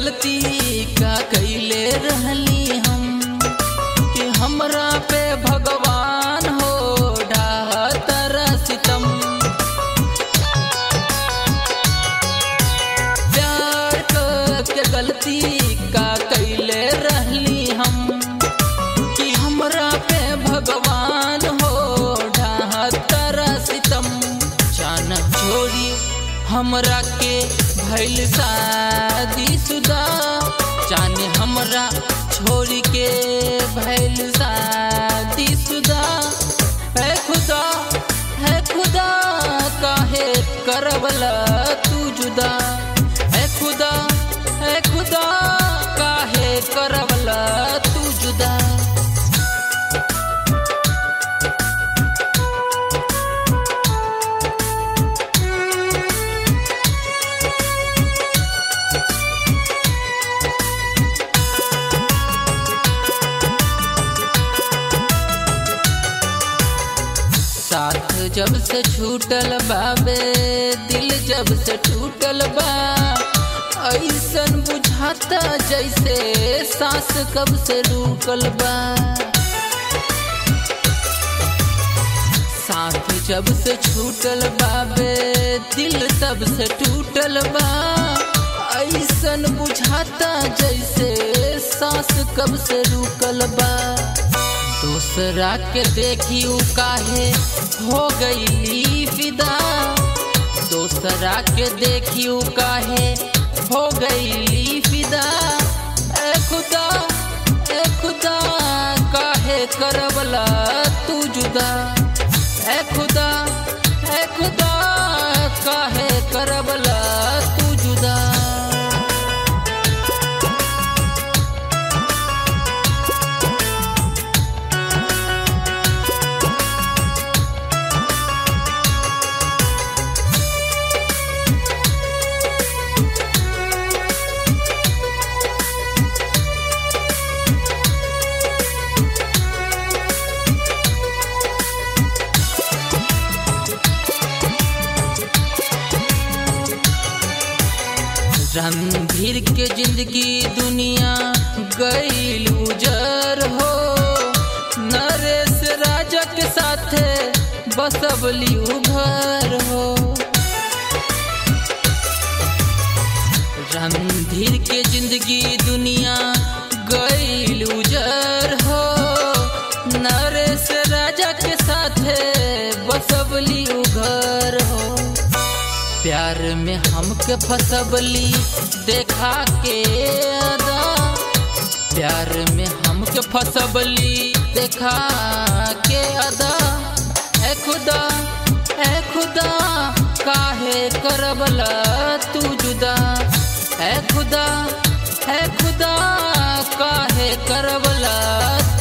गलती का कैले रहली हम कि हमरा पे भगवान हो ढातर सितम प्यार क- के गलती का कैले रहली हम कि हमरा पे भगवान हो ढातर सितम चानक छोड़ी हमरा के भैल शादी सुदा जाने हमरा छोड़ के भैल शादी सुदा है खुदा है खुदा काहे करवला तू जुदा है खुदा है खुदा काहे करवला तू जुदा साथ जब से छूटल बाबे दिल जब से टूटल बा ऐसन बुझाता जैसे सांस कब से रुकल बा साथ जब से छूटल बाबे दिल तब से टूटल बा ऐसन बुझाता जैसे सांस कब से रुकल बा दूसरा के देखी उ काहे हो गई फिदा दूसरा के देखी उ काहे हो गई फिदा ए खुदा ए खुदा काहे करवला तू जुदा ए खुदा ए खुदा काहे करवला तू जुदा रणधीर के जिंदगी दुनिया गईल उजर हो नरेश राजा के साथे बसबली घर हो रणधीर के जिंदगी दुनिया गईल उजर हो नरेश राजा के साथे बसबली घर हो प्यार में हमके फसबली देखा के अदा प्यार में हमके फसबली देखा के अदा ए खुदा ए खुदा काहे करबला तू जुदा ए खुदा ए खुदा काहे करबला